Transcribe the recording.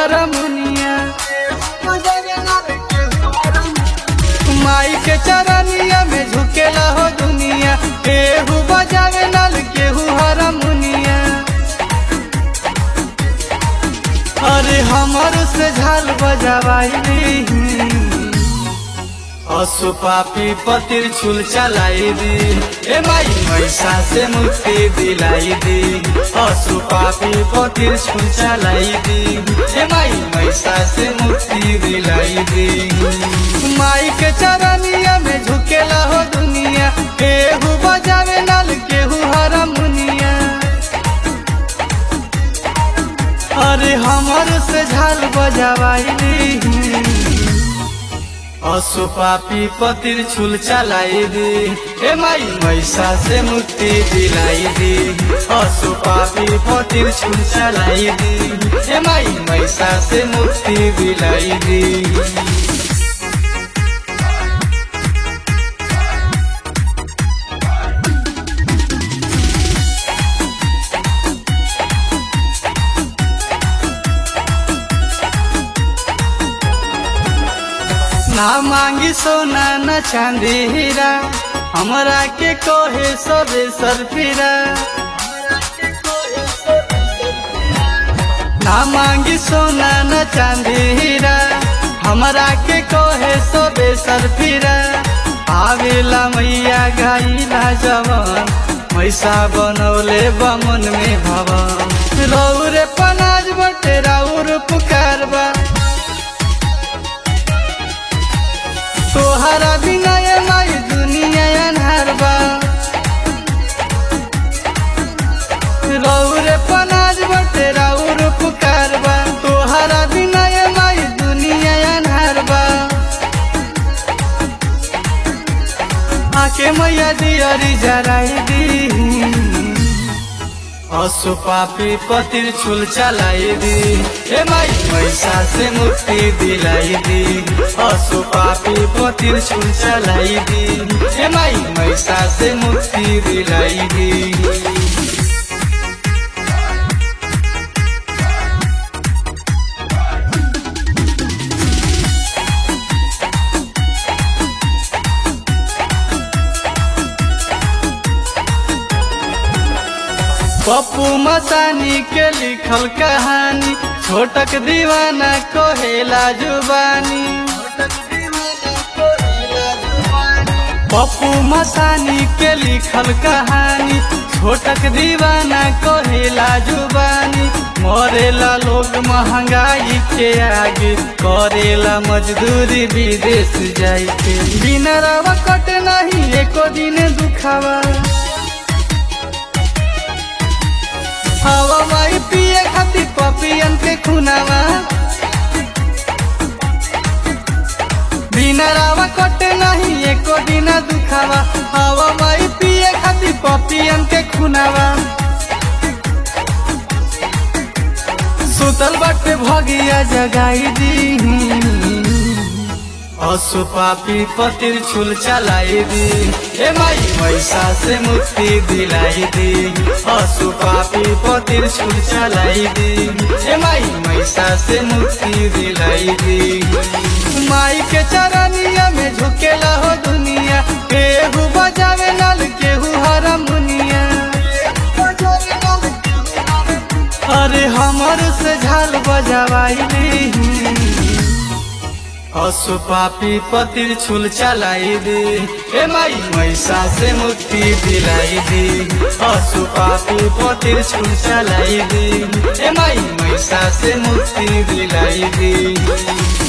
हरमुनिया माई के चरनिया में झुकेला हो दुनिया केहू बजावे नल केहू हरमुनिया अरे हमर से झाल बजावाई असु पापी पतिर छुल चलाई दी ए माई मैसा से मुक्ति दिलाई दी असु पापी पतिर छुल चलाई दी ए माई मैसा से मुक्ति दिलाई दी माई के चरनिया में झुकेला हो दुनिया केहू बजावे नल केहू हरमुनिया अरे हमर से झाल बजावाई असु पापी पतिर छुल चलाई दी ए माई मैसा से मुक्ति दिलाई दी असु पापी पतिर छुल चलाई दी ए माई मैसा से मुक्ति दिलाई दी ना मांगी सोना न चांदी हीरा हमरा के कोहे सबे सरफिरा ना मांगी सोना न चांदी हीरा हमरा के कोहे सबे सरफिरा आवेला मैया गाइला जवन मैसा बनौले बमन में भवन रौरे पनाज बटे राउर पुकारबा तोहरा बिना ये माई दुनिया अनहार बा रौरे पनाज बटे राउर पुकार बा तोहरा बिना ये माई दुनिया अनहार बा आके मैया दियरी जराई दी असु पापी पतिर छुल चलाई दी ए माई मैसा से मुक्ति दिलाई दी असु पापी पतिर छुल चलाई दी ए माई मैसा से मुक्ति दिलाई दी पप्पू मसानी के लिखल कहानी छोटक दीवाना कोहेला जुबानी पप्पू मसानी के लिखल कहानी छोटक दीवाना कोहेला जुबानी मरेला लोग महंगाई के आगे करेला मजदूरी विदेश जाई के बिना रवा कट नहीं एको दिन दुखावा हवा माई पिए खातिर पपियन के खुनावा बिना रावा कटे नहीं एको दिन दुखावा हवा माई पिए खातिर पपियन के खुनावा सुतल बाटे भगिया जगाई दी असु पापी पतिर छुल चलाई दी ए माई मैसा से मुक्ति दिलाई दी असु पापी पतिर छुल चलाई दी ए माई मैसा से मुक्ति दिलाई दी माई के चरनिया में झुकेला हो दुनिया केहू बजावे नल केहू हरमुनिया अरे हमर से झाल बजावाई असु पापी पतिर छुल चलाई दी ए माई मैसा से मुक्ति दिलाई दी असु पापी पतिर छुल चलाई दी ए माई मैसा से मुक्ति दिलाई दी